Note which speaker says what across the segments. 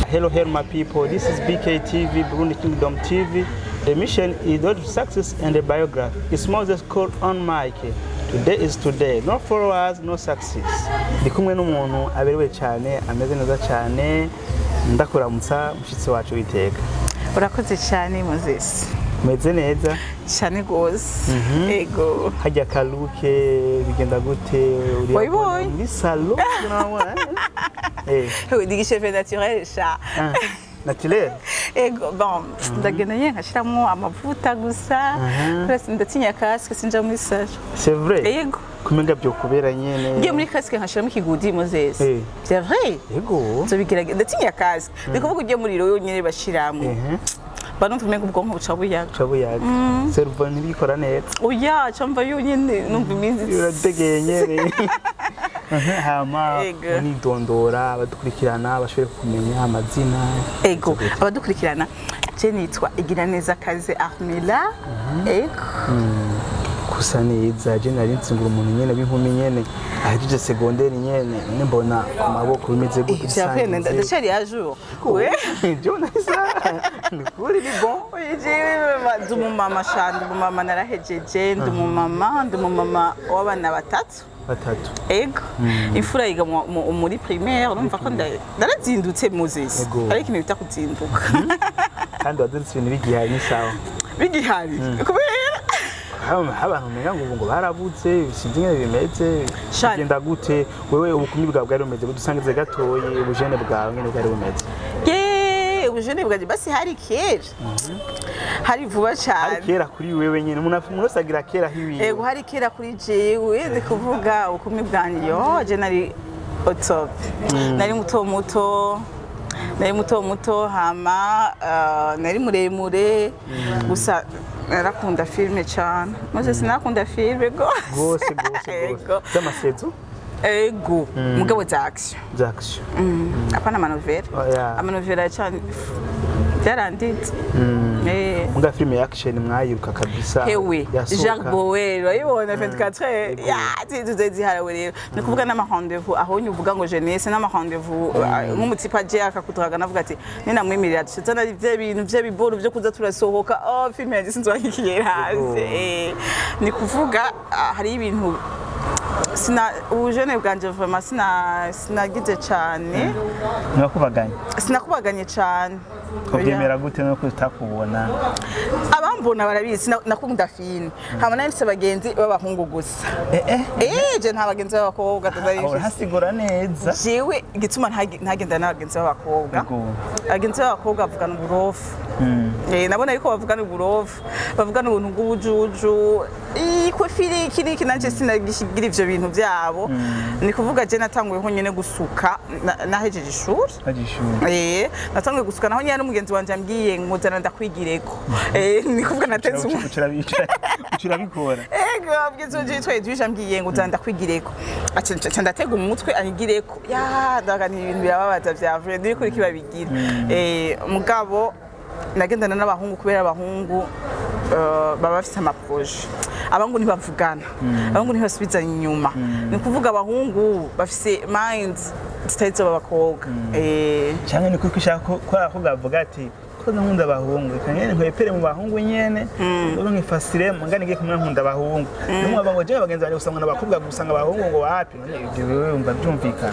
Speaker 1: hello, hello, my people. This is BK TV, Burundi Kingdom TV. The mission is not success and the biography. It's Moses called on Mike. Today is today. No followers, no success. Ndi kumwe n'umuntu aberewe cyane, ameze neza cyane. Ndakuramutsa mushitsi wacu witeka.
Speaker 2: urakoze cyane moses
Speaker 1: Umeze neza?
Speaker 2: cyane rwose ego
Speaker 1: Hajya kaluke bigenda gute? Uri
Speaker 2: Wabibonye?
Speaker 1: muri salo? Urabona, eh? Eh,
Speaker 2: ni gishefe naturel sha
Speaker 1: ah, naturel.
Speaker 2: ego bon ndagenda nyine nkashyiramo amavuta gusa Rwose ndatinya kasike sinja muri salo
Speaker 1: C'est vrai?
Speaker 2: ego
Speaker 1: Kumenga byo kubera nyene.
Speaker 2: ngiye muri kasike nkashyiramo ikigudi moses
Speaker 1: Eh.
Speaker 2: c'est vrai
Speaker 1: Yego.
Speaker 2: nzobigerageza ndatinya kasike ni kuvuga ugiye muri rero nyine bashyiramo
Speaker 1: Mhm.
Speaker 2: banumva umenga ubwonko buca buyaga
Speaker 1: Chabuyaga. Servo ntibikora neza.
Speaker 2: oya camba yonyine numva iminsi
Speaker 1: Urategeye nyene. Mhm, Hama
Speaker 2: Ego.
Speaker 1: unidondora abadukurikirana bashobore kumenya amazina.
Speaker 2: ego abadukurikirana je nitwa igiraneza kaze armela ego
Speaker 1: Kusa neza je nari ntsingura umuntu nyene b'inkumi nyene ahejeje segonderi nyene nyene mbona ku maboko bimeze gute
Speaker 2: vyavene
Speaker 1: bisangize.
Speaker 2: ndacari à jour we
Speaker 1: Jonasa. Ni kuri ni bon.
Speaker 2: ndi umumama sha ndi umumama narahejeje ndi umumama ndi umumama w'abana batatu
Speaker 1: Batatu.
Speaker 2: ego imfura yiga mu- mu- muri primaire urumva ko nda- narazindutse moses
Speaker 1: Ego.
Speaker 2: ariko ikintu bita kuzinduka
Speaker 1: Kandi waziritse ibintu bigihari ni sawa.
Speaker 2: bigihari kubera
Speaker 1: Haba abantu umenga ngo ubu ngo barabuze sinzi ingene bimeze
Speaker 2: Shani.
Speaker 1: bigenda gute wewe ubukumi bwawe bwari bumeze gute usangize gatoyi ubujene bwawe ngene bwari bumeze
Speaker 2: ye ubujene bwanjye basi hari kera hari vuba
Speaker 1: ari
Speaker 2: cyane
Speaker 1: kera kuri wewe nyene umuntu umuntu wese agira kera hiwiwe
Speaker 2: ego hari kera kuri jewe ndi kuvuga ubukumi bwanjye yo je nari otop nari muto muto nari muto muto hama ah, nari muremure gusa narakunda filime cyane maze sinakunda filime
Speaker 1: rwose rwose
Speaker 2: Ego.
Speaker 1: rwose z'amasezo
Speaker 2: ego mugabo za action
Speaker 1: jackson
Speaker 2: apana amanovera
Speaker 1: Oya.
Speaker 2: amanovera cyane byaranditse Eh.
Speaker 1: muga filime ya action mwayiruka kabisa
Speaker 2: hewe
Speaker 1: yasohoka.
Speaker 2: jacques bower urayibona 24 heures ya zizuze ziharawe rero ni kuvuga n'amarendevu aho uvuga ngo jeunesse n'amarendevu nk'umutsipa aje akakuturaga navuga ati ninamwemerera dushitse na bya bintu by'ibiboro byo kuza turasohoka oh filime yanjye sinzi wakikiye hanze Eh, ni kuvuga ah, hari ibintu sina ubujene bwanje vraiment sina sinagize cyane
Speaker 1: ntiwakubaganye
Speaker 2: sinakubaganye cyane
Speaker 1: ubyemera gute nuko utakubona
Speaker 2: abambona barabizi na- nakunda filime hama nari mfise abagenzi b'abahungu gusa
Speaker 1: eh eh
Speaker 2: Eh, je nta bagenzi b'abakobwa tutari
Speaker 1: ahora
Speaker 2: mfise
Speaker 1: hasigura neza
Speaker 2: jewe igituma ntagi- ntagendana n'abagenzi b'abakobwa
Speaker 1: Ego.
Speaker 2: abagenzi b'abakobwa bavugana uburofu
Speaker 1: Mm.
Speaker 2: Eh, nabona yuko bavugana uburofu bavugana ubuntu bw'ubujuju ikwe firi iki n'iki nanje sinagishigira ivyo bintu vyabo ni kuvuga je natanguyeho nyene gusuka na- nahejeje ishuri
Speaker 1: Agishuri.
Speaker 2: Eh, natanguye gusuka naho nyene n'umugenzi wanje ambwiye ngo zana ndakwigireko Eh, ni kuvuga nateze umu
Speaker 1: ucira bikora
Speaker 2: ego bwiza uje yitwaye tuje ambwiye ngo uzanda kwigireko aca nca ndatega umutwe anyigireko ya ndaga ni ibintu birababaza vya vrai ndi kuri kibabigira eh mugabo nagendana n'abahungu kubera abahungu eh, baba bafite amaproje abahungu ntibavugana abahungu ntibasubizanya inyuma ni ukuvuga abahungu bafise minds zitari z'abakobwa eh
Speaker 1: cyangwa ni kuko ushaka ko ko abakobwa bavuga ati ko nkunda abahungu reka nyene nkwepere mu bahungu nyene ubu nkifasire mungane ngiye kumwe nkunda abahungu numva ngo jewe bagenzi banjye gusanga n'abakobwa gusanga abahungu ngo wapi none ibyo wewe wumva byumvikana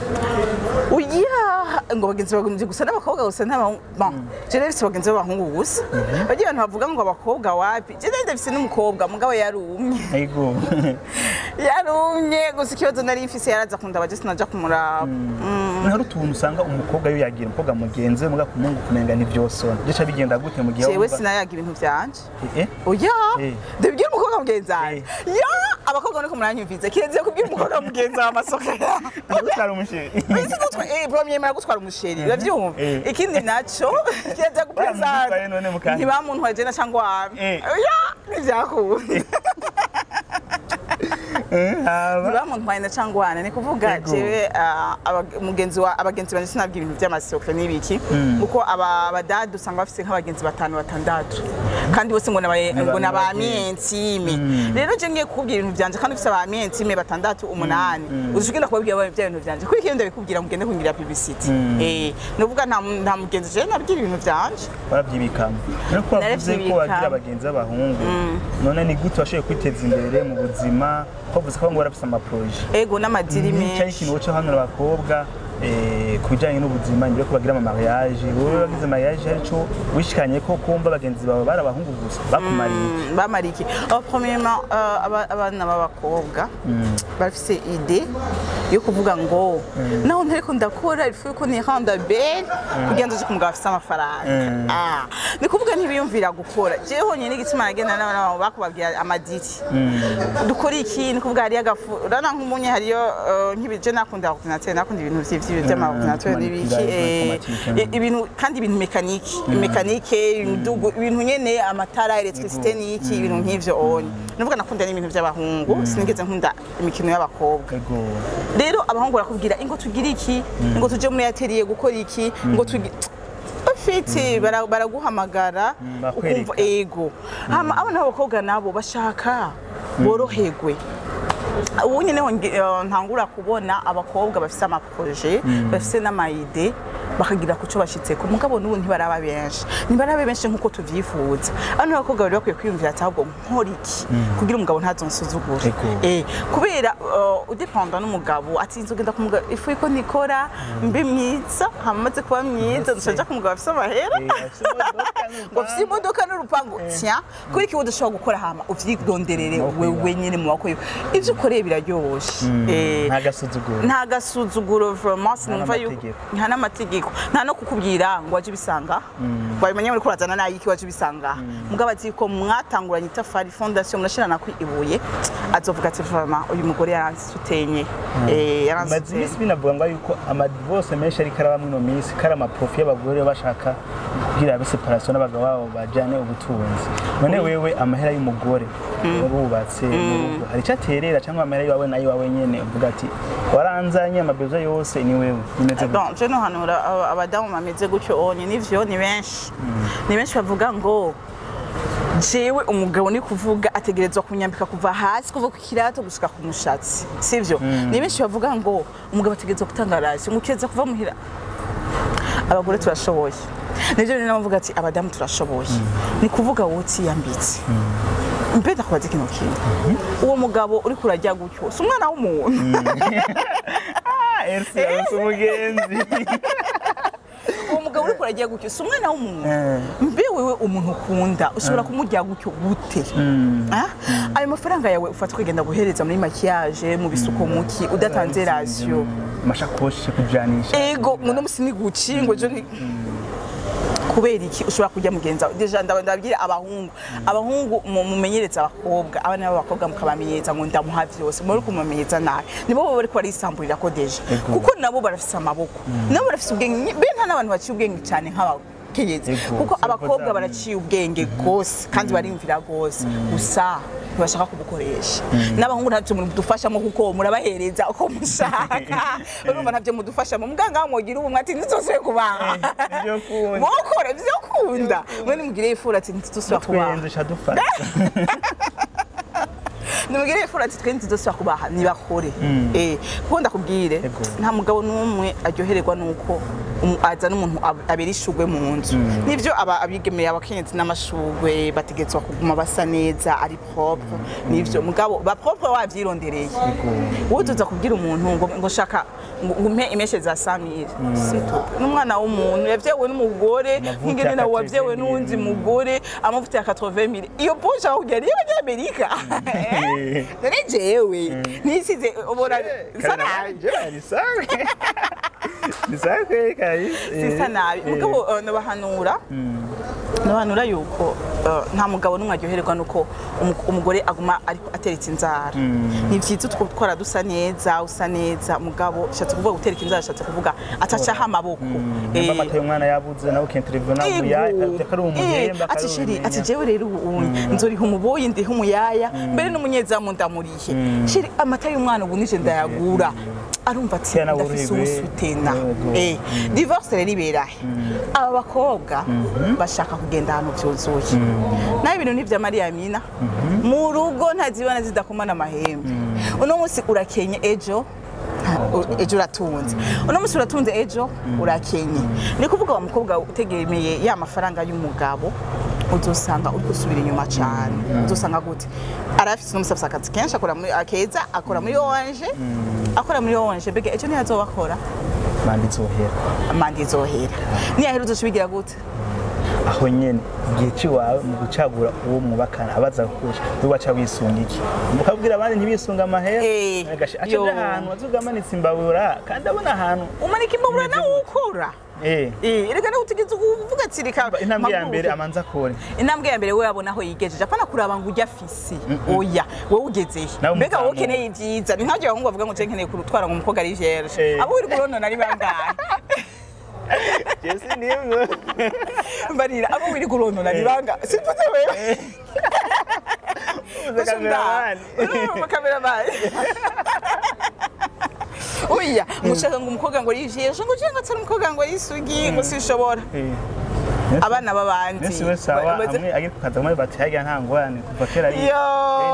Speaker 2: Oya ngo bagenzi bagenzi gusa n'abakobwa gusa n'abahungu bon je rero si bagenzi b'abahungu gusa bagiye abantu bavuga ngo abakobwa wapi je rero ndafise n'umukobwa mugabo yarumye
Speaker 1: ego
Speaker 2: yarumye gusa ikibazo nari mfise yaraza kundaba je sinaja kumuraba
Speaker 1: hari utuntu usanga umukobwa yo yagira umukobwa mugenzi we muga kumungu kumenga ni vyosona gica bigenda gute mu gihe
Speaker 2: jewe
Speaker 1: wumva-
Speaker 2: sinayaga ibintu vyanje
Speaker 1: eh
Speaker 2: oya
Speaker 1: Eh.
Speaker 2: ndabibwira umukobwa mugenzi wanje ya abakobwa niko muranyumviza kiretse kubwira umukobwa mugenzi wawe amasoko yawe
Speaker 1: utari umusheri
Speaker 2: premier gutwara umusheri uravyumva
Speaker 1: Eh.
Speaker 2: ikindi naco kiretse
Speaker 1: Baramutwaye none
Speaker 2: gupresenta
Speaker 1: mukanya.
Speaker 2: ntibamuntwaye jena cyangwa wami
Speaker 1: Eh.
Speaker 2: oya ntivyakunda
Speaker 1: haba
Speaker 2: ntibamuntwaye na cangwana ni kuvuga
Speaker 1: Yego.
Speaker 2: jewe ah, aba- mugenzi wa abagenzi banje sinabwira ibintu by'amasoko n'ibiki kuko aba abadadu usanga bafite nk'abagenzi batanu batandatu kandi bose ngo nabaye ngo na ba mientime rero je ngiye kukubwira ibintu byanje kandi ufite ba mientime batandatu umunani uzushobora kubabwira bya bintu byanje kuko iyo ndabikubwira ngo ugende kungira publicity eh nuvuga nta mu- nta mugenzi je nabwira ibintu byanje
Speaker 1: barabyibikamo rero ko wavuze ko
Speaker 2: Narabyibikamo.
Speaker 1: wagira abagenzi b'abahungu none ni gute washoboye kwiteza imbere mu buzima ko wavuze ko ngo warafise amaproje
Speaker 2: ego n'amadiri
Speaker 1: cyari
Speaker 2: menshi
Speaker 1: ikintu woca hano abakobwa eh, ku bijyanye n'ubuzima mbere yo ko bagira ama mariage wowe wagize mariage hari ico wishikanye ko kumva bagenzi bawe bari abahungu gusa bakumariye
Speaker 2: Mm, bamara iki Uh, premièrement uh, aba- abana b'abakobwa bafise ide yo kuvuga ngo naho ntariko ndakora ifu yuko nihanda belle kugira ngo nje kumugabo afise amafaranga Ah, ni kuvuga ntibiyumvira gukora jewe honyine igituma nagenda n'abana babo bakubabwira amadiri dukora iki ni kuvuga hariyo agafu urabona nk'umunye hariyo uh, nk'ibije nakunda ordinateur nakunda ibintu vy'ivyo vy'amaordinateur n'ibiki eh,
Speaker 1: informatique.
Speaker 2: i- ibintu kandi ibintu mekanike mekanike imidugu ibintu nyene amatara electricité n'iki ibintu nk'ivyo onye nuvuga nakunda n'ibintu by'abahungu sinigeze nkunda imikino y'abakobwa
Speaker 1: ego
Speaker 2: rero abahungu barakubwira ingo tugire iki ngo tuje muri atelier gukora iki ngo tugi bafite bara- baraguhamagara
Speaker 1: bakwereka.
Speaker 2: ukumva ego hama abana b'abakobwa nabo bashaka boroherwe ubu nyine honge- eh, ntangura kubona abakobwa bafite amaproje bafite n'amayide bakagira ku cyo bashyitseko mugabo n'ubu ntibaraba benshi ntibaraba benshi nk'uko tubyifuza hano abakobwa bari bakwiye kwiyumvira ati ahubwo nkora iki kugira umugabo ntazonsuzugure
Speaker 1: Ego.
Speaker 2: Eh, kubera uh, udependa n'umugabo ati nzogenda ku mugabo ifu yuko nikora mbe myiza hamaze kuba myiza nshanja ku mugabo afite amahera ngo afite imodoka n'urupangu tya kuri iki udashobora gukora hama uvyironderere
Speaker 1: Maboko
Speaker 2: wewe nyene mu maboko yawe ivyo ukoreye biraryoshe Eh,
Speaker 1: nta gasuzuguro
Speaker 2: nta gasuzuguro vraiment sinumva yuko
Speaker 1: n'amategeko.
Speaker 2: nta n'amategeko nta no kukubwira ngo waje ubisanga wabimenye muri kurazana nayiki waje ubisanga mugabo ati ko mwatanguranye itafari fondation murashirana ku ibuye azovuga ati vraiment uyu mugore yaransutenye eh
Speaker 1: maze
Speaker 2: yaransutenye
Speaker 1: iminsi binavuga ngo yuko amadivorce menshi ariko araba muri ino minsi ko ari amaprofi y'abagore bashaka kugira abe separation n'abagabo babo bajyane ubutunzi none wewe amahera y'umugore warubatse mu rugo hari icyo aterera cyangwa amahera y'iwawe nayo iwawe nyene uvuga ati waranzanye amabezo yose ni wewe bimeze gute
Speaker 2: Bon, je no hanura aba- abadamu bameze gutyo onye nivyo ni benshi ni benshi bavuga ngo jewe umugabo ni kuvuga ategerezwa kunyambika kuva hasi kuva ku kirato gushika ku mushatsi sivyo ni benshi bavuga ngo umugabo ategerezwa gutanga rasi ngo ukeza kuva muhira abagore turashoboye nivyo rero navuga ati abadamu turashoboye ni kuvuga wowe utiyambitse mbe ndakubaza ikintu kimwe uwo mugabo uri kurajya gutyo si umwana w'umuntu
Speaker 1: ah Elsa yose umugenzi
Speaker 2: uwo mugabo uri kurajya gutyo si umwana w'umuntu
Speaker 1: Eh.
Speaker 2: mbe wewe umuntu ukunda ushobora kumurya gutyo gute Ah? ayo mafaranga yawe ufata ukagenda guhereza muri makiyaje mu bisuko muki udatanze rasiyo
Speaker 1: amashakoshi kujanisha
Speaker 2: ego ngo no musi ni guci ngo jo ni kubera iki ushobora kujya mugenza deja ndaba- ndababwira abahungu abahungu mu- mumenyereza abakobwa abana b'abakobwa mukabamenyereza ngo ndamuha vyose muri kumamenyereza nabi nibo baba bariko barisamburira ko deja
Speaker 1: Ego.
Speaker 2: kuko nabo barafise amaboko nabo barafise ubwenge be nta n'abantu baciye ubwenge cyane nk'abakenyezi
Speaker 1: Ego,
Speaker 2: kuko
Speaker 1: siko
Speaker 2: abakobwa
Speaker 1: zabo.
Speaker 2: baraciye ubwenge rwose kandi barimvira rwose gusa ntibashaka kubukoresha n'abahungu ntacyo mudufashamo kuko murabahereza uko mushaka urumva ntavyo mudufashamo muganga mwogira ubumwe ati ntituzosubire kubaha
Speaker 1: nivyo kunda.
Speaker 2: mukora ivyo kunda mwe nimugire ifura ati ntituzosubira kubaha
Speaker 1: twenze shadufata
Speaker 2: nimugire ifura ati twe ntituzosubira kubaha nibakore eh kuko ndakubwire
Speaker 1: Ego.
Speaker 2: nta mugabo n'umwe aryohererwa nuko umu- azana umuntu ab- abera ishugwe mu nzu nivyo aba abigemeye abakenyezi n'amashugwe bategetswa kuguma basa neza ari propre nivyo mugabo ba propre wavyirondereye wowe tuza kubwira umuntu ngo ngo shaka ngo ngo umpe imeshe za samire sito n'umwana w'umuntu yavyewe n'umugore
Speaker 1: Amavuta
Speaker 2: nk'ingene
Speaker 1: ya
Speaker 2: nawe wavyewe
Speaker 1: 80
Speaker 2: n'uwundi mugore amavuta ya 80 mille iyo posha bakubwira niyo abanyamerika none jewe nisize ubona nsa nabi
Speaker 1: ni sawa kweli kabisa
Speaker 2: sisa nabi mugabo eh, nabahanura nabahanura yuko eh, nta mugabo n'umwe aryoherwa nuko umu- umugore aguma ariko ateretse inzara ni byiza utwo twara dusa neza usa neza mugabo shatse kuvuga gutereka inzara shatse kuvuga atacaho amaboko
Speaker 1: nimba
Speaker 2: Eh,
Speaker 1: amata y'umwana yabuze nawe ukentirive nawe umuyaya
Speaker 2: Ego.
Speaker 1: akari
Speaker 2: Eh,
Speaker 1: umuhemba
Speaker 2: ati shiri ati jewe rero ubu nzoriha umuboyi ndiha umuyaya mbere n'umunyezamu ndamurihe shiri amata y'umwana ubu nije ndayagura arumva ati
Speaker 1: Tena
Speaker 2: ndafise
Speaker 1: burigwe.
Speaker 2: umusutena
Speaker 1: Yego.
Speaker 2: Eh, divorce rero iberahe aba bakobwa bashaka kugenda ahantu byuzuye naho ibintu n'ibya mariya mina mu rugo ntazibana zidakomana amahembe uno munsi urakenye ejo u- ejo uratunze uno munsi uratunze ejo urakenye ni kuvuga wa mukobwa utegemeye ya mafaranga y'umugabo uzosanga uri gusubira inyuma cyane uzosanga gute arafite uno munsi afite akazi kenshi akora muri akeza akora muri orange akora muri orange mbega ejo ntiyazoba akora
Speaker 1: manda izohera
Speaker 2: manda izohera niyahera uzosubigira gute
Speaker 1: aho nyene igihe ciwawe mu gucagura uwo mwubakana abaza kukurusha we waca wisunga iki mukabwira abandi ntibisunga amahera
Speaker 2: Eh,
Speaker 1: agasha aca
Speaker 2: yo.
Speaker 1: aja ahantu azuga amanitse imbabura kandi abona ahantu
Speaker 2: umanika imbabura nawe ukora
Speaker 1: eh
Speaker 2: Eh, reka nawe utigeze uvuga ati reka
Speaker 1: intambwe ya
Speaker 2: mpaguruke.
Speaker 1: mbere amanza akore
Speaker 2: intambwe ya mbere we yabona aho yigejeje apana kuraba ngo ujya afisi oya wowe ugezehe
Speaker 1: Nawe
Speaker 2: mbega wowe
Speaker 1: umuzamu.
Speaker 2: ukeneye ibyiza ni nk'aho abahungu bavuga ngo nje nkeneye kurutwara ngo umukobwa ari vierge
Speaker 1: Eh.
Speaker 2: abo uri kuronona ari bangahe
Speaker 1: jesi nimwe
Speaker 2: mbarira abo uri kuronona ni bangahe simvuze wewe
Speaker 1: uze kameramani
Speaker 2: kameramani oya mushaka ngo umukobwa ngo ari vierge ngo uje ngo atari umukobwa ngo yisugi ngo sinshobora abana b'abandi
Speaker 1: Nesi we sawa
Speaker 2: Baze-
Speaker 1: amwe agiye kukaza muri bati hajya nta ngorane kuva kera ari
Speaker 2: yo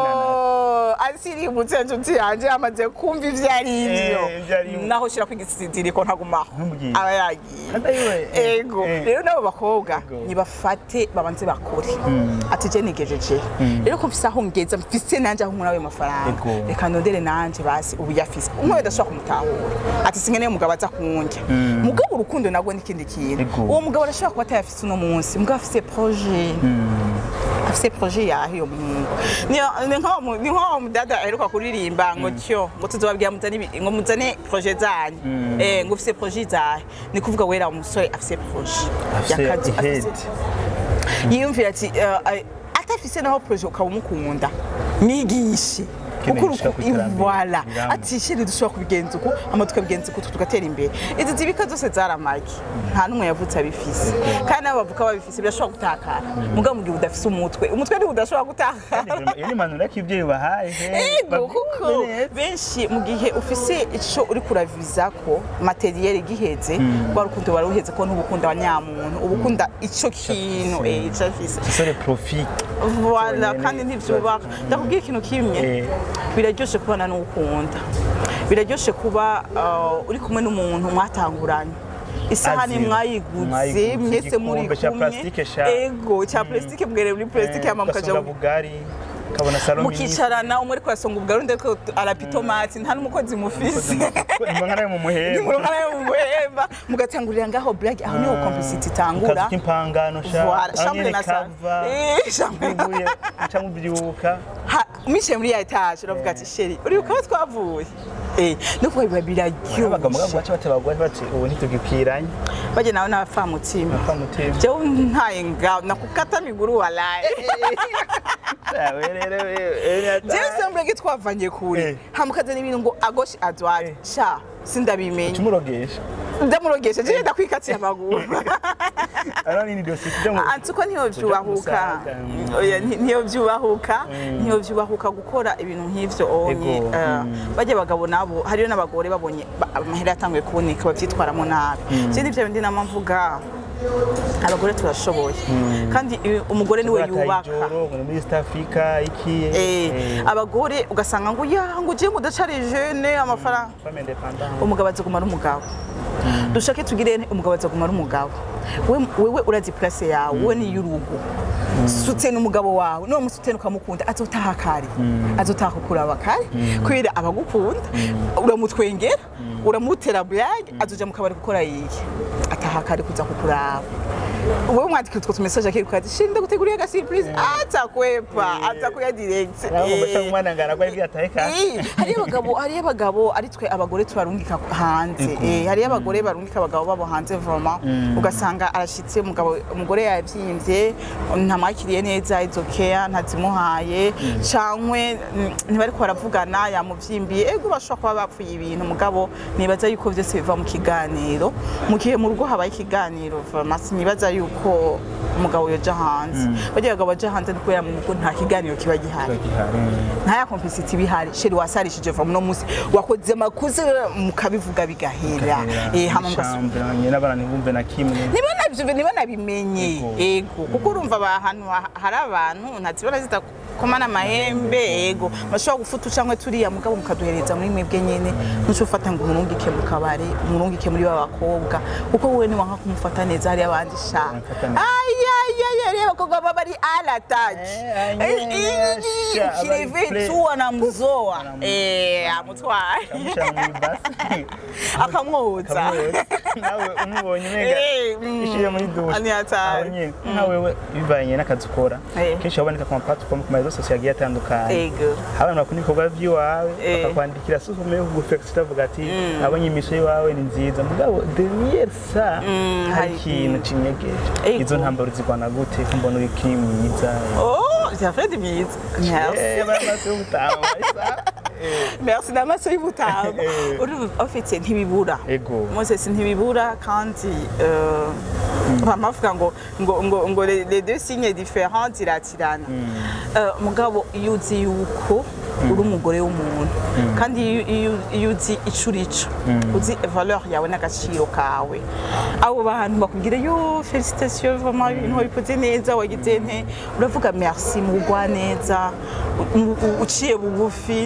Speaker 2: asirimutse inshuti yanjye yamaze kumva ibyo ari byo
Speaker 1: Eh, ibyo ari byo.
Speaker 2: naho ushyira ku igisiziriko ntagumaho
Speaker 1: Ntumubwire.
Speaker 2: aba yagiye
Speaker 1: Kandi ayiwe, eh,
Speaker 2: ego
Speaker 1: eh.
Speaker 2: rero n'abo bakobwa
Speaker 1: Ego.
Speaker 2: nibafate babanze bakore ati je nigejeje rero ko mfise aho ngeza mfise nanje aho nkura ayo mafaranga
Speaker 1: Ego.
Speaker 2: reka ndondere nanje basi ubu yafise umwe adashobora kumutahura ati sinkeneye umugabo aza kundya mugabo urukundo nabwo n'ikindi kintu
Speaker 1: Ego.
Speaker 2: uwo mugabo arashobora kuba atayafise uno munsi mugabo afise projet afise projet yaho iyo muhungu Niyo- ni nko mu- ni nko mudada aheruka kuririmba ngo tyo ngo tuzobabwira muzane ibi- ngo muzane projet zanyu eh ngo ufise projet zahe ni kuvuga wera umusore afise projet
Speaker 1: afise
Speaker 2: y'akazi,
Speaker 1: ihedi
Speaker 2: afise- yiyumvira ati eh, eh, atafise naho projet ukaba umukunda mwigishe
Speaker 1: Keneye
Speaker 2: kuko
Speaker 1: gushika
Speaker 2: uruku-
Speaker 1: ku iterambere
Speaker 2: voilà
Speaker 1: riramba.
Speaker 2: ati shiri dushobora kubigenza uku ama tukabigenza uku tugatera imbere izi zibika zose zaramagi nta n'umwe yavutse abifise kandi n'abo bavuka babifise birashobora gutakara mugabo mu gihe udafise umutwe umutwe niwo udashobora gutakara
Speaker 1: iyo ni impanuro y'ibyeyi bahaye
Speaker 2: ego kuko benshi mu gihe ufise ico uri kuraviza ko materiel giheze rwa rukundo wari uheze ko ntubukunda wa nyamuntu ubukunda ico kintu eh ico afise
Speaker 1: sore profit
Speaker 2: Voilà,
Speaker 1: Cyonyine
Speaker 2: kandi ntibyubaka ndakubwira ikintu kimwe
Speaker 1: Eh.
Speaker 2: biraryoshe kubana n'ukunda biraryoshe kuba uh, uri kumwe n'umuntu mwatanguranye isahani
Speaker 1: Azira.
Speaker 2: mwayiguze
Speaker 1: Mwayiguze,
Speaker 2: mwese muri
Speaker 1: igikombe ca
Speaker 2: kumwe
Speaker 1: plastique sha.
Speaker 2: ego cya plastique mbwere muri plastique hama mukaja
Speaker 1: ugasonga bugari ukabona salo
Speaker 2: mukicarana umwe ariko arasonga ubwo undi ariko arapitomati nta n'umukozi mufise
Speaker 1: impangana yo mu muhemba
Speaker 2: nimurongana yo mu muhemba mugatangurira ngaho blague aho niho complicity itangura
Speaker 1: akazi k'impangano sha
Speaker 2: Voilà,
Speaker 1: aho
Speaker 2: chambre
Speaker 1: nyene
Speaker 2: na salle.
Speaker 1: kava
Speaker 2: Eh, chambre na-
Speaker 1: bibuye uca mubyuka
Speaker 2: Ha- mwicaye muri ya etaje uravuga ati sheri uribuka aho twavuye Eh, no kuba biba
Speaker 1: abaga mugabo
Speaker 2: biraryoshe
Speaker 1: baca batebagwa bati ubu ntitugikwiranye
Speaker 2: bajye nawe n'abafamutima
Speaker 1: apfa mutima
Speaker 2: jewe ntaye ngaho nakukata miguru walaye
Speaker 1: Sawe rero wewe
Speaker 2: jewe semburege twavanye kure
Speaker 1: Eh.
Speaker 2: hamukazana ibintu ngo agoshe adwate
Speaker 1: Eh.
Speaker 2: sha sindabimenye
Speaker 1: tumurogesha
Speaker 2: ndamurogesha jewe ndakwikatiye amaguru
Speaker 1: ano nini dosi tujya mu
Speaker 2: anzi uko ntiyo byubahuka
Speaker 1: Musaga.
Speaker 2: Oya, nti- ntiyo byubahuka ntiyo byubahuka gukora ibintu nk'ivyo onye
Speaker 1: Ego,
Speaker 2: Eh, bajya abagabo nabo hariyo n'abagore babonye ba- amahera yatanguye kuboneka bavyitwaramo nabi je nivyo bindi nama mvuga abagore turashoboye kandi eh, umugore niwe yubaka
Speaker 1: ijoro ngo ni muri East Africa iki
Speaker 2: Eh, abagore ugasanga ngo ya ngo ugiye ngo udacari jeune amafaranga
Speaker 1: femme indépendante
Speaker 2: umugabo azaguma ari umugabo dushake tugire nte, umugabo azaguma ari umugabo We- wewe urazi place yawe we ni y'urugo sutena umugabo wawe niwo musutena ukamukunda azotaha kare azotaha kukuraba kare kubera abagukunda uramutwengera uramutera blague azoja mu kabari gukora yiye ataha kare kuza kukuraba wewe mwandika utwo tumesaje akiruka ati shinda guteguriye aga surprise atakwepa atakuya direct
Speaker 1: naho ngo
Speaker 2: Eh.
Speaker 1: umwana ngara ko ibyo atahe kandi
Speaker 2: Eh, hariyo abagabo hariyo abagabo ari twe abagore tubarungika hanze Eh, hariyo abagore barungika abagabo babo hanze vraiment ugasanga arashitse umugabo umugore yabyimbye ntamwakiriye neza izo care ntazimuhaye cankwe mm, ntibariko baravugana yamuvyimbiye ego bashobora kuba bapfuye ibintu mugabo nibaza yuko vyose biva mu kiganiro mu gihe mu rugo habaye ikiganiro vraiment sinibaza yuko umugabo yoja hanze bagiye abagabo baja hanze ni kubera mu rugo nta kiganiro kiba gihari nta ya complicity bihari sheri wasarishije vuba uno munsi wakoze amakosa mukabivuga bigahera eh hama mugasa
Speaker 1: mugasambiranye n'abana ntibumve na kimwe
Speaker 2: niba nabyo niba nabimenye
Speaker 1: Ego.
Speaker 2: ego kuko urumva aba- ahantu ha- hari abantu ntazibona zidakomana amahembe ego bashobora gufuta cyangwa turiya mugabo mukaduhereza muri mwebwe nyene ntuco ufata ngo umurungike mu kabari umurungike muri ba bakobwa kuko wowe ni wanka kumufata neza hari abandi sha
Speaker 1: Bamufata neza.
Speaker 2: ayayaya rero abakobwa baba bari alatage
Speaker 1: Eh, anyene, sha, abari
Speaker 2: kireve
Speaker 1: play.
Speaker 2: tu anamzoa eh amutwaye
Speaker 1: amushyira mu ibasi
Speaker 2: akamwoza
Speaker 1: akamwoza nawe umubonye umenga
Speaker 2: Eh, mm.
Speaker 1: ishyire muri dushe
Speaker 2: Ani hatari.
Speaker 1: aho nyine nka wewe bivanye n'akazi ukora
Speaker 2: Eh.
Speaker 1: kenshi haboneka ku maplatform ku marezo sosiyo agiye atandukanye
Speaker 2: ego
Speaker 1: abantu bakunda ibikorwa by'iwawe
Speaker 2: Eh.
Speaker 1: bakakwandikira sufume yo kugufekisita avuga ati abonye imiso y'iwawe ni nziza mugabo derrière ça
Speaker 2: Mm,
Speaker 1: hari
Speaker 2: hari
Speaker 1: ikintu kinyegeje
Speaker 2: Ego.
Speaker 1: izo ntambaro zigwana gute ko mbona uri kiri mwiza
Speaker 2: Oh, vya Fred myiza. Merci.
Speaker 1: Eh, baramaze gutanga
Speaker 2: Merci n'amaso y'ubutanga.
Speaker 1: Eh.
Speaker 2: Urumva ufite ntibibura.
Speaker 1: ego
Speaker 2: Moses ntibibura kandi euh, bamavuga ngo ngo ngo ngo les les deux signes différents ziratirana. Euh, mugabo iyo uzi yuko uri umugore w'umuntu kandi iyo- iyo iyo uzi ico urico uzi valeur yawe n'agaciro kawe abo bantu bakubwira yo félicitations vraiment ibintu wabikoze neza wagize nte uravuga merci mu gwa neza u- u- uciye bugufi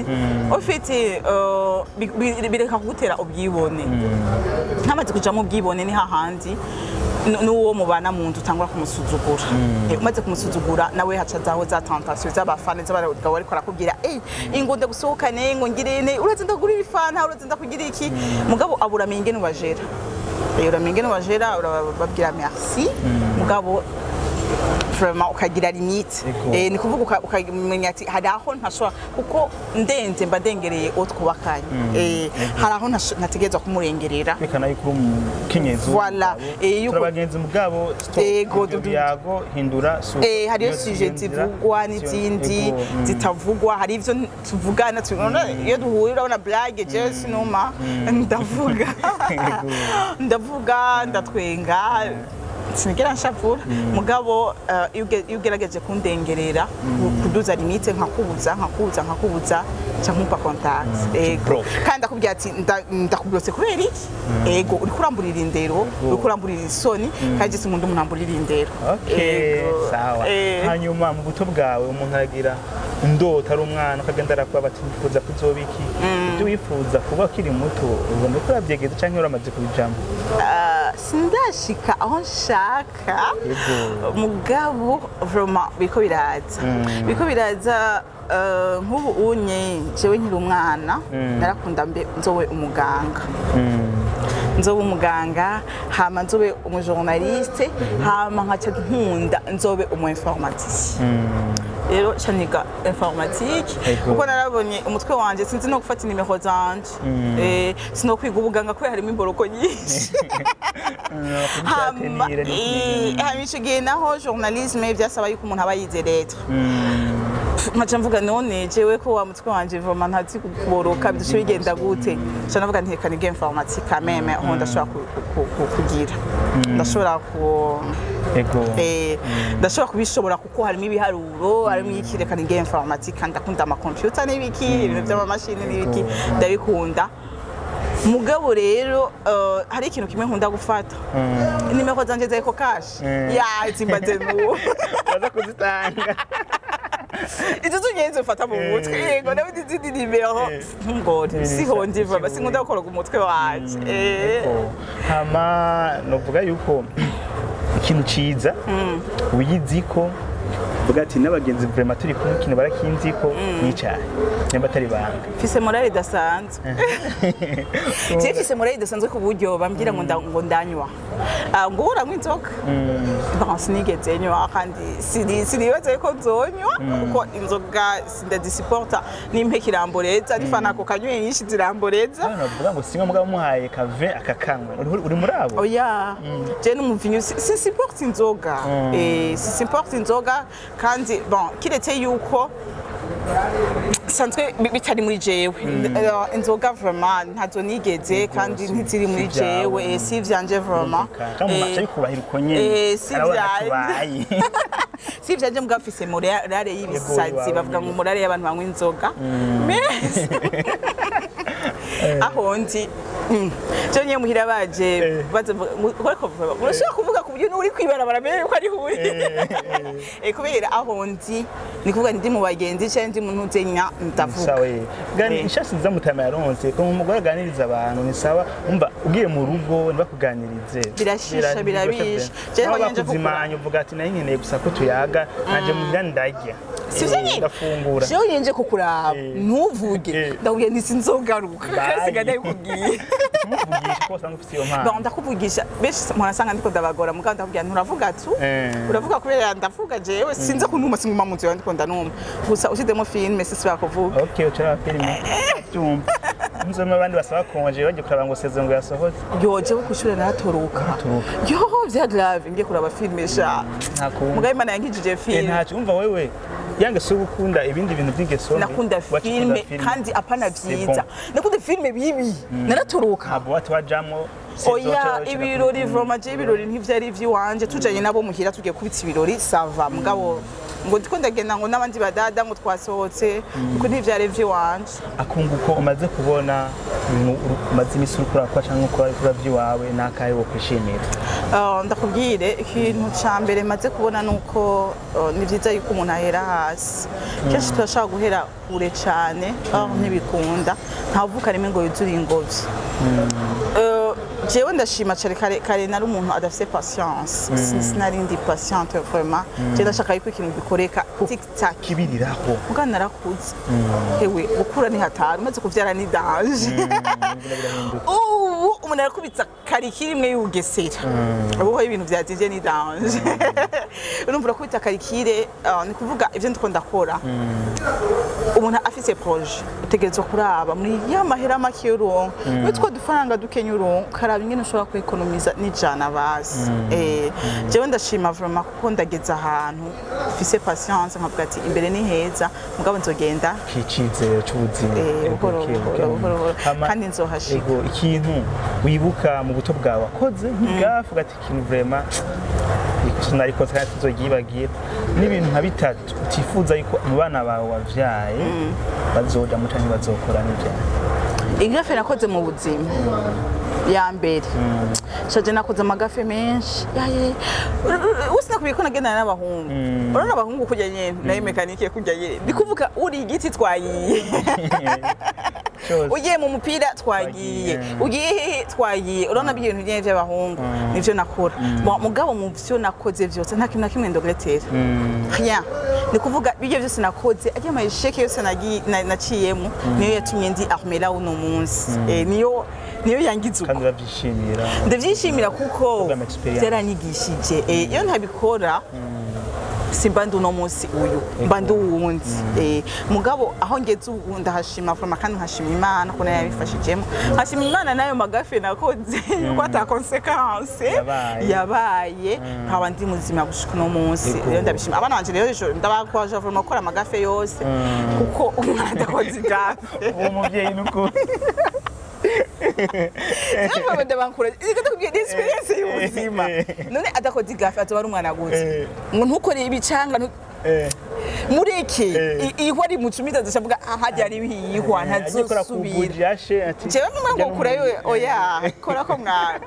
Speaker 2: ufite euh, bi- bi- bireka kugutera ubwibone nkamaze kujamo ubwibone ni hahandi n- n'uwo mubana mu nzu utangura kumusuzugura Eh, umaze kumusuzugura nawe haca zaho za tentation z'abafana z'abagabo bariko barakubwira ey ingo ndagusohokane ngo ngire ne uraze ndagurira ifanta uraze ndakugira iki mugabo abura amenye ingene ubajera Eh, uramenya ingene ubajera urababwira merci mugabo vraiment ukagira limite
Speaker 1: Ego.
Speaker 2: eh, ni kuvuga uka- ukamenya ati hari aho ntashobora kuko ndenze mba ndengereye uwo twubakanye eh, hari aho ntasho- ntategerezwa kumurengerera
Speaker 1: bekana yuko uri umukenyezi
Speaker 2: Voilà. Eh, yuko-
Speaker 1: turabagenzi mugabo stop
Speaker 2: Ego,
Speaker 1: ibyo
Speaker 2: du-
Speaker 1: biyago hindura su
Speaker 2: Eh, hariyo
Speaker 1: iyo
Speaker 2: suje
Speaker 1: ziyumvira,
Speaker 2: zivugwa
Speaker 1: sio-
Speaker 2: n'izindi
Speaker 1: ego, mm.
Speaker 2: zitavugwa hari ivyo tuvugana tubona iyo duhuye urabona blague jewe sinuma ndavuga
Speaker 1: Ego.
Speaker 2: ndavuga ndatwenga sinigera nshavura mugabo eh, iyo uge- iyo ugerageje kundengerera kuduza limite nkakubuza nkakubuza nkakubuza nca nkumva contact ego
Speaker 1: block.
Speaker 2: kandi ndakubwira ati nda- ndakublotse kubera iki ego uriko uramburira indero uriko uramburira isoni kandi si umuntu uramburira indero
Speaker 1: Okay,
Speaker 2: Ego.
Speaker 1: sawa
Speaker 2: Eh.
Speaker 1: hanyuma mu buto bwawe umuntu aragira indota ari umwana ukagenda arakuba bati nifuza kuzoba iki ibyo wifuza kuba ukiri muto ubona ko urabyegeza cyangwa uramaze kubijamo
Speaker 2: Ah, sindashika aho nshaka
Speaker 1: Yego.
Speaker 2: mugabo vraiment biriko biraza biriko biraza eh, nk'ubu unye jewe nkiri umwana narakunda mbe nzobe umuganga nzobe umuganga hama nzobe umujournaliste hama nkaca nkunda nzobe umu informaticien rero ca niga informatique
Speaker 1: Ego.
Speaker 2: kuko narabonye umutwe wanje sinzi no gufata inimero zanje Eh, sinokwiga ubuganga kubera harimo imboroko nyinshi hama eh, hama ico gihe naho journalisme vyasaba yuko umuntu aba yize lettre nkaca mvuga none jewe ko wa mutwe wanje vraiment ntazi kuboroka bidushe bigenda gute ca navuga nti reka nige informatique quand même aho ndashobora ku- ku- ku- kugira ndashobora ku
Speaker 1: ego
Speaker 2: Eh, ndashobora kubishobora kuko harimo ibiharuro harimo iki reka nige informatique kandi ndakunda amakompiyuta n'ibiki ibintu by'amamashini n'ibiki ndabikunda mugabo rero eh, hari ikintu kimwe nkunda gufata nimero zanje za ekokashi
Speaker 1: Mm.
Speaker 2: ya zimbaze n'uwo
Speaker 1: baza kuzitanga
Speaker 2: izo z'ingenzi ufata mu mutwe
Speaker 1: Eh.
Speaker 2: yego nawe izindi nimero ngori siho ndiva basi nkunda gukoroga umutwe wanje Eh.
Speaker 1: Ego. hama novuga yuko ikintu ciza uyiziko vuga ati n'abagenzi vraiment turi kumwe ikintu barakinziko nicaye nimba atari banga
Speaker 2: mfise morale idasanzwe je mfise morale idasanzwe ku buryo bambwira ngo nda- ngo ndanywa Ah, ngo uranywa inzoga bon sinigeze nywa kandi sini- sinibaza yuko nzonywa kuko inzoga sindazisiporta nimpe kiramboreza nifana ako kanyweye nyinshi ziramboreza
Speaker 1: Hano bavuga ngo singa mugabo muhaye kave akakanywa uri uri muri abo
Speaker 2: oya je n'umuvinyu si- sisiporta inzoga Eh, sisiporta inzoga kandi bon kiretse yuko sanzwe bi- bitari muri jewe Eh, inzoga vraiment ntazo nigeze kandi ntiziri muri
Speaker 1: si ibyawe.
Speaker 2: jewe eh, si ivyanje vraiment
Speaker 1: kandi mu
Speaker 2: Eh,
Speaker 1: mace bikubahira uko nyene
Speaker 2: eh, si
Speaker 1: arabona
Speaker 2: vyanje.
Speaker 1: tubaye
Speaker 2: si ivyanje mugabo mfise morale y'ibisazi
Speaker 1: iwawe
Speaker 2: bavuga ngo
Speaker 1: nyene.
Speaker 2: morale y'abantu banywa inzoga Mais- aho ndi mm, je nyine muhira baje baza urashobora kuvuga ku buryo n'uri kwibarabara mbere yuko ari uri Eh, kubera aho ndi ni kuvuga ndi mu bagenzi cyangwa ndi mu ntuzenya ndavuga
Speaker 1: sawa ye gani
Speaker 2: Eh.
Speaker 1: ishasi nziza mutama yaronse ko umugore aganiriza abantu ni sawa umva ugiye mu rugo ntibakuganirize
Speaker 2: Birashisha, birabisha. Jewe
Speaker 1: Aho
Speaker 2: nje kugura.
Speaker 1: bakuzimanya uvuga ati nayo nkeneye gusa ko tuyaga nanje muhira ndarya
Speaker 2: sivyo
Speaker 1: Eh,
Speaker 2: nyine
Speaker 1: ndafungura
Speaker 2: jewe nyenje kukuraba
Speaker 1: Eh.
Speaker 2: ntuvuge
Speaker 1: Eh.
Speaker 2: ndakubwiye nti sinzogaruka
Speaker 1: Bye.
Speaker 2: kasiga ndabikubwiye
Speaker 1: tumuvugisha ko usanga ufite iyo
Speaker 2: Bon,
Speaker 1: mpano
Speaker 2: ndakuvugisha benshi murasanga ndiko ndabagora mugabo ndakubwira nturavuga tu
Speaker 1: Eh.
Speaker 2: uravuga kubera ndavuga jewe sinze kunuma singuma mu nzu yawe ndiko ndanuma gusa ushizemo filime sisi bakuvuga
Speaker 1: ok ucara filime byumva nzoma abandi basaba konje bagiye kuraba ngo sezo ngo yasohotse
Speaker 2: yo jewe kwishuri naratoroka
Speaker 1: Uratoroka.
Speaker 2: yo vya grave ngiye kuraba filime sha
Speaker 1: nta kundi
Speaker 2: mugabo imana yankijije
Speaker 1: Eh,
Speaker 2: filime
Speaker 1: ntacyo umva wewe yange si gukunda ibindi bintu by'ingeso
Speaker 2: nakunda
Speaker 1: mbi,
Speaker 2: filme
Speaker 1: wakikunda
Speaker 2: kandi apana
Speaker 1: C'est
Speaker 2: vyiza
Speaker 1: bon.
Speaker 2: nakunda filme bibi naratoroka
Speaker 1: ntabwo wati wajamwo
Speaker 2: oya ibirori vroma je ibirori ntivyari ivy'iwanje tujanye nabo muhira tugiye kubitsa ibirori sava mugabo ngo ndiko ndagenda ngo n'abandi badada ngo twasohotse kuko ntivyari ivy'iwanje
Speaker 1: akunguko umaze kubona ibintu uru- umaze iminsi uri kurakora cyangwa ukora ibikora by'iwawe n'akahe wo kwishimira
Speaker 2: Uh, ndakubwire ikintu ca mbere maze kubona nuko uh, ni vyiza yuko umuntu ahera hasi kenshi turashobora guhera kure cane aho ntibikunda ntavuka rimwe ngo yuzure ingobyi Uh, jewe ndashima cane kare kare nari umuntu adafise patience Sin- sinari ndi patiente vraiment je ndashaka yuko ikintu gikoreka tic tac
Speaker 1: kibiriraho
Speaker 2: mugana narakuze hewe gukura ni hatari umaze kuvyara ni danje ubu umuntu arakubitsa karikiri imwe y'ubugesera ubuho ibintu byatije ni danje urumva urakubita karikire ah, ni kuvuga ivyo ndiko ndakora umuntu afise proje utegerezwa kuraba muri ya mahera make y'uronka muri two dufaranga dukenya uronka ukaraba ingene ushobora kwekonomiza n'ijana basi Eh, jewe ndashima vraiment kuko ndageze ahantu mfise patience nkavuga ati imbere ni heza mugabo nzogenda
Speaker 1: kicizero cy'ubuzima
Speaker 2: Eh,
Speaker 1: Ego,
Speaker 2: buhoro,
Speaker 1: okay,
Speaker 2: buhoro,
Speaker 1: okay.
Speaker 2: buhoro, buhoro.
Speaker 1: Hama,
Speaker 2: Kandi nzohashika.
Speaker 1: ego ikintu wibuka mu buto bwawe wakoze nk'ibwafu ugati ikintu vrema ikosa narikoze kandi tuzogibagira n'ibintu nka bitatu utifuza yuko mu bana bawe wavyaye bazojamo canke bazokora n'ivyawe
Speaker 2: igafe nakoze mu buzima ya mbere shaje nakoze amagafe menshi yaye usi nakubwiye ko nagendana n'abahungu urabona abahungu kurya nyene nayo mekanike kurya nyene ndi kuvuga uri igiti twagiye
Speaker 1: Cyose.
Speaker 2: ugiye mu mupira twagiye
Speaker 1: Twagiye.
Speaker 2: ugiye hehe twagiye urabona ibintu nyene vy'abahungu nivyo nakora Bon, mugabo mu vyo nakoze vyose nta kintu na kimwe ndogetera rien ni kuvuga ibyo byose nakoze ajya amasheke yose nagi- na- naciyemo niyo yatumye ndi armela uno munsi Eh, niyo niyo yangize uko
Speaker 1: kandi uravyishimira
Speaker 2: ndabyishimira kuko
Speaker 1: Program experience.
Speaker 2: byaranyigishije Eh, iyo ntabikora simba ndi uno munsi uyu mba ndi uwundi Eh, mugabo aho ngeze ubu ndahashima foroma kandi nkashima imana ko nayo yabifashijemo nkashima imana n'ayo magafe nakoze yuko ata konsekanse
Speaker 1: Yabaye.
Speaker 2: yabaye nkaba ndi muzima gushika uno munsi
Speaker 1: Ego.
Speaker 2: rero ndabishima abana banje rero ejo ndabakwaje foroma gukora amagafe yose kuko umwana adakoze igafe
Speaker 1: uwo muvyeyi n'ukuri
Speaker 2: Ntabwo ndabankura reka ndakubwiye ni experience y'ubuzima none adakoze igafe azoba ari umwana gute
Speaker 1: Eh.
Speaker 2: ngo ntukore ibicanga ntu-
Speaker 1: Eh,
Speaker 2: mureke
Speaker 1: Eh.
Speaker 2: I- ihwa rimucumita azavuga hajya ari ihwa
Speaker 1: agiye kora ku
Speaker 2: ntazosubira
Speaker 1: buji yashe ati
Speaker 2: jewe mwe
Speaker 1: "Jya
Speaker 2: ngukura yo
Speaker 1: n'umuntu."
Speaker 2: oya kora ko mwana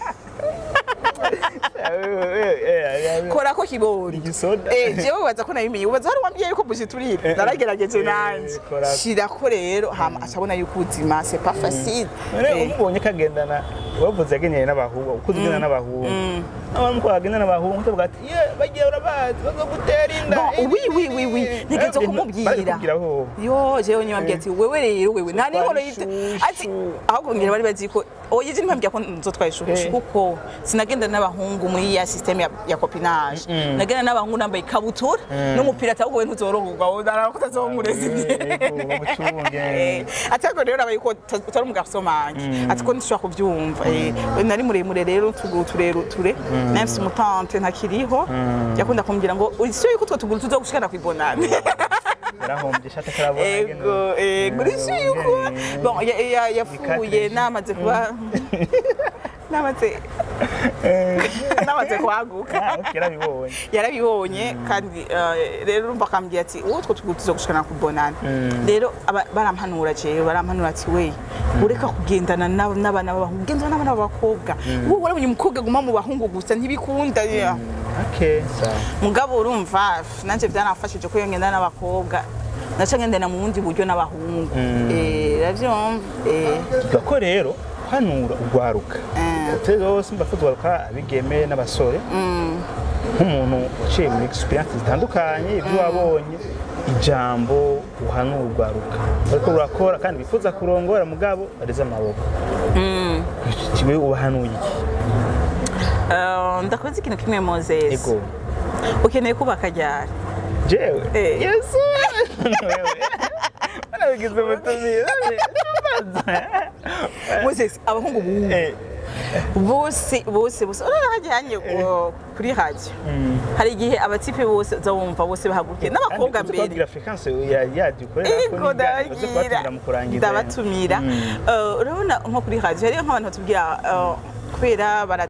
Speaker 2: kora ko kibori
Speaker 1: Igisoda.
Speaker 2: eh jewe baza ko nabimenye ubaza hari wambwiye yuko buji turira naragerageje
Speaker 1: Eh,
Speaker 2: nanje
Speaker 1: kora ko.
Speaker 2: shirako rero hama acabona yuko ubuzima c'est pas facile
Speaker 1: none
Speaker 2: Eh.
Speaker 1: umubonye kagendana wavuze yagenyeye n'abahungu ukuze ugenda n'abahungu n'abantu muko bagenda n'abahungu tuvuga ati ye bagiye urabazi bazogutera inda
Speaker 2: Bon,
Speaker 1: ibi,
Speaker 2: oui, oui,
Speaker 1: ibi,
Speaker 2: oui, oui.
Speaker 1: ibi."
Speaker 2: Ntegerezwa
Speaker 1: Bari
Speaker 2: kumubwira.
Speaker 1: kubwira ho
Speaker 2: yo jewe nyibambye ati wewe rero wewe nta
Speaker 1: Utwara
Speaker 2: n'inkoro y'ibyo
Speaker 1: ishushu.
Speaker 2: ati ahubwo ngira bari bazi ko oya je ntibambye ko nzotwara ishushu
Speaker 1: Eh.
Speaker 2: kuko sinagenda n'abahungu muri ya system ya, ya copinage nagenda n'abahungu nambaye ikabutura n'umupira ati ahubwo we ntuzoroherwa wowe ndaraba ko utazomureza
Speaker 1: Yego, bamucunge.
Speaker 2: Eh, ati ariko rero urabaye ko uta- utari umugarso manje ati ko ntishobora kubyumva Eh, nari muremure rero utuguru tureture nawe mfise umutante ntakiriho yakunda kumbwira ngo urisiyo yuko utwo tuguru tuzogushikana kwibonane
Speaker 1: yarahombye ishati atarabona
Speaker 2: ego ego urisiyo yuko bon ya- ya- yapfuye
Speaker 1: Bikatije.
Speaker 2: namaze kuba namaze namaze kwaguka
Speaker 1: yarabibonye
Speaker 2: yarabibonye kandi eh, rero urumva akambwira ati uwo two tuguru tuzogushikana kubonana rero aba- barampanura jewe barampanura ati we ureka kugendana n'ab- n'abana b'abahungu ugenda n'abana b'abakobwa wowe warabonye umukobwa aguma mu bahungu gusa ntibikunda yeah.
Speaker 1: okay sawa
Speaker 2: mugabo urumva nanjye byanafashije ko iyo ngenda n'abakobwa naca ngendana mu bundi buryo n'abahungu Eh, uravyumva Eh,
Speaker 1: tuvuga ko rero hanura urwaruka
Speaker 2: Eh.
Speaker 1: hoteli zose mba urwaruka abigeme n'abasore nk'umuntu uciye muri experience zitandukanye ibyo wabonye ijambo uhanura urwaruka ariko rurakora kandi bifuza kurongora mugabo bareze amaboko kiwe ubahanuye iki
Speaker 2: eh, ndakoze ikintu kimwe moses
Speaker 1: ego
Speaker 2: ukeneye kubaka ryari
Speaker 1: jewe
Speaker 2: Eh.
Speaker 1: yesu wewe wanabigize umutumire
Speaker 2: moses abahungu bubu
Speaker 1: Eh,
Speaker 2: bose bose bose urabona hajyanye kuri radio hari igihe abatipe bose uza wumva bose bahagurukiye n'abakobwa
Speaker 1: kandi
Speaker 2: mbere
Speaker 1: kubabwira fréquence ya yadi ukorera ko
Speaker 2: Ego
Speaker 1: n'ibiganiro byo
Speaker 2: ndabagira
Speaker 1: kubatumira mu kurangiza
Speaker 2: ndabatumira Eh, urabona nko kuri radio hariyo nk'abantu batubwira eh, kubera bara